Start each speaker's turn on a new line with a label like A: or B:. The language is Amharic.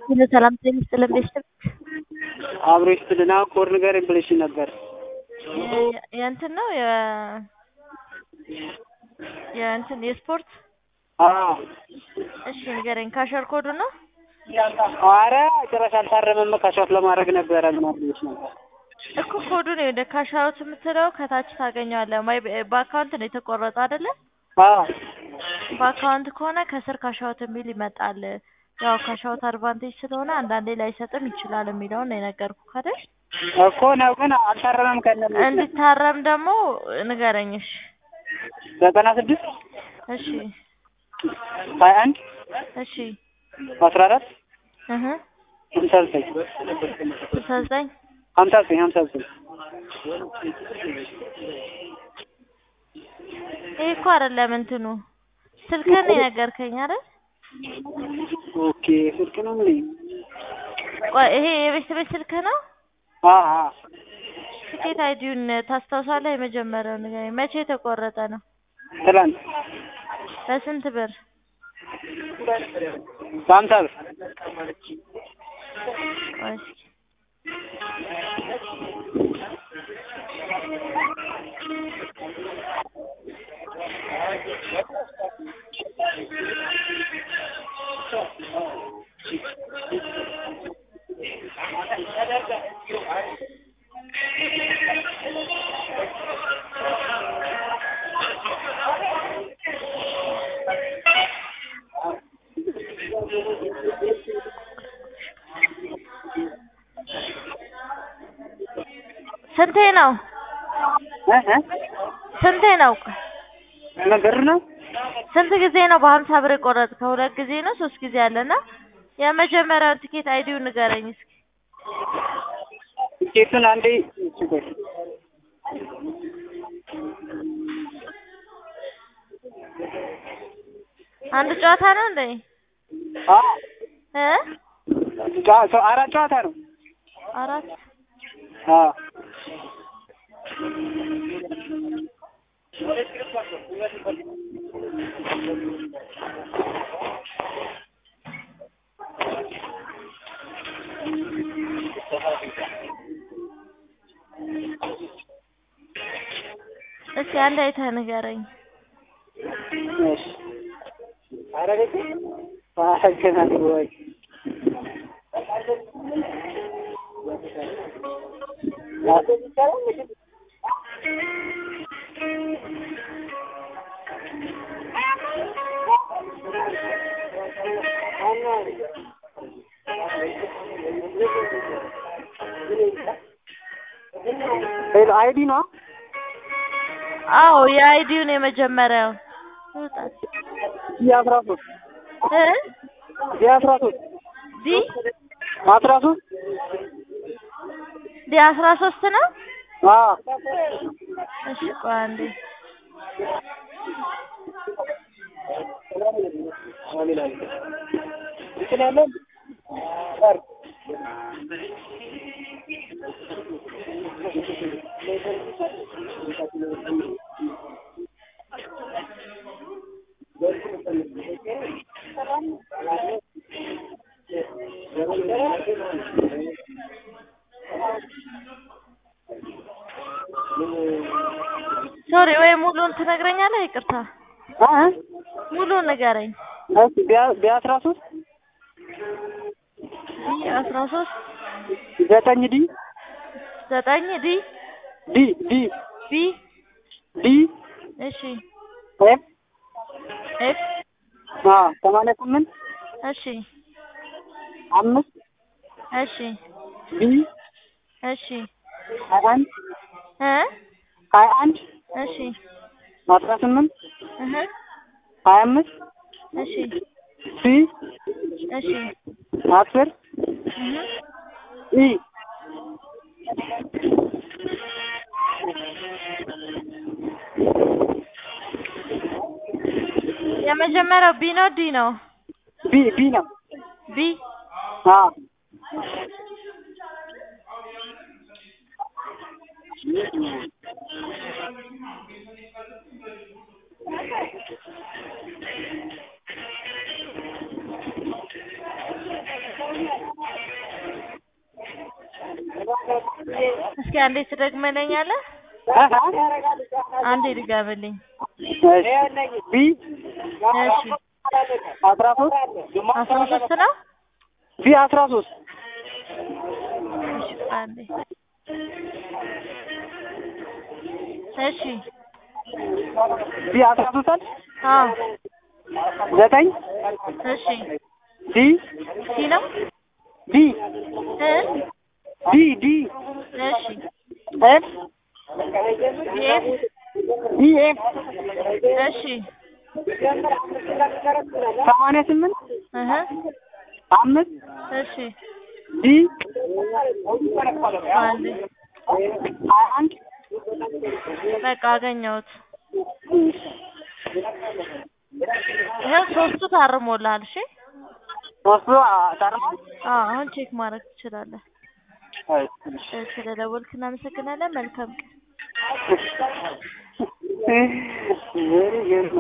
A: ሰላም ጤና ይስጥልን ቤተሰብ
B: አብሮ ይስጥልና ኮድ ንገረኝ ብለሽ ነበር።
A: የእንትን ነው የ የእንትን የስፖርት
B: አዎ
A: እሺ ንገረኝ። ካሸር ኮዱ ነው
B: ኧረ ጭራሽ አልታረመም። ካሻት ለማድረግ ነበረ ምናምን ብለሽ ነበር።
A: እኮ ኮዱ ነው ወደ ካሻሮት የምትለው ከታች ታገኘዋለህ። ማይ በአካውንት ነው የተቆረጠ አይደለ?
B: አዎ
A: በአካውንት ከሆነ ከስር ካሻውት የሚል ይመጣል። ያው ካሻውት አድቫንቴጅ ስለሆነ አንዳንዴ ላይሰጥም ይችላል የሚለውን ነው የነገርኩህ አይደል?
B: እኮ ነው ግን አልታረመም። ከነ
A: እንዲታረም ደግሞ ንገረኝ። እሺ
B: ዘጠና ስድስት
A: እሺ
B: ሀያ አንድ
A: እሺ
B: አስራ አራት
A: እህ
B: ሀምሳ ዘጠኝ
A: ስልሳ ዘጠኝ
B: ሀምሳ ዘጠኝ ሀምሳ ዘጠኝ
A: ይሄ እኮ አይደለም እንትኑ ስልክህን ነው የነገርከኝ አይደል?
B: ኦኬ ስልክ ነው ምን
A: ቆይ ይሄ የቤት ቤት ስልክህ ነው?
B: አ አ
A: ትኬት አይዲውን ታስታውሳለህ? የመጀመሪያው ንገረኝ። መቼ የተቆረጠ ነው?
B: ትላንት
A: በስንት ብር?
B: በሀምሳ ብር
A: ቆይ እስኪ ስንቴ ነው?
B: እ እ
A: ስንቴ ነው?
B: ምን ብር ነው?
A: ስንት ጊዜ ነው በሀምሳ ብር የቆረጥከው? ሁለት ጊዜ ነው ሶስት ጊዜ አለና የመጀመሪያውን ትኬት አይዲውን ንገረኝ እስኪ።
B: ቲኬቱን አንዴ እሺ ቆይ
A: አንድ ጨዋታ ነው እንዴ?
B: አ
A: እ
B: ጨዋ- ሰው አራት ጨዋታ ነው።
A: አራት
B: አ
A: እስኪ አንድ አይተህ ንገረኝ።
B: እሺ ኧረ ቤቴ አመሰግናለሁ ወይ ሄሎ አይዲ ነው
A: አዎ የአይዲውን የመጀመሪያው ይውጣል
B: የአስራ ሶስት
A: እ
B: የአስራ ሶስት
A: ዲ
B: አስራ ሶስት
A: ዲ አስራ ሶስት ነው።
B: አ
A: እሺ ቆይ አንዴ
B: እንትን ያለው ቀር
A: ሶሪ ወይ ሙሉን ትነግረኛለህ? ይቅርታ
B: አ አ
A: ሙሉን ንገረኝ።
B: እሺ ቢያ- ቢአስራ ሶስት
A: ዲ አስራ ሶስት
B: ዘጠኝ ዲ
A: ዘጠኝ ዲ
B: ዲ ዲ
A: ቢ
B: ዲ
A: እሺ
B: ኤፍ
A: ኤፍ
B: አ ሰማንያ ስምንት
A: እሺ
B: አምስት
A: እሺ
B: ቢ
A: እሺ
B: ሀያ አንድ
A: እ
B: ሀያ አንድ
A: እሺ
B: አስራ ስምንት
A: እህ
B: ሀያ አምስት
A: እሺ
B: ሲ
A: እሺ
B: አስር
A: እህ
B: ኢ
A: የመጀመሪያው ቢ ነው ዲ ነው?
B: ቢ ቢ ነው።
A: ቢ
B: አ
A: እስኪ አንዴ ትደግመለኛለህ? አንዴ ድገምልኝ።
B: ቢ
A: እሺ
B: አስራ ሶስት
A: አስራ ሶስት ነው።
B: ቢ አስራ ሶስት
A: እሺ አንዴ እሺ
B: ቢ አስራ ሶስት አለ
A: አዎ
B: ዘጠኝ
A: እሺ
B: ዲ
A: ሲ ነው
B: ዲ
A: እ
B: ዲ ዲ
A: እሺ
B: ኤፍ
A: ኤፍ
B: ዲ ኤፍ
A: እሺ
B: ሰማንያ ስምንት
A: እህ
B: አምስት
A: እሺ
B: ዲ
A: አንዴ
B: ሀያ አንድ
A: በቃ አገኘሁት። ይኸው ሶስቱ ታርሞልሃል። እሺ
B: ሶስቱ ታርሟል።
A: አዎ አሁን ቼክ ማድረግ ትችላለህ። ስለደወልክ እናመሰግናለን። መልካም ቀን።
B: እህ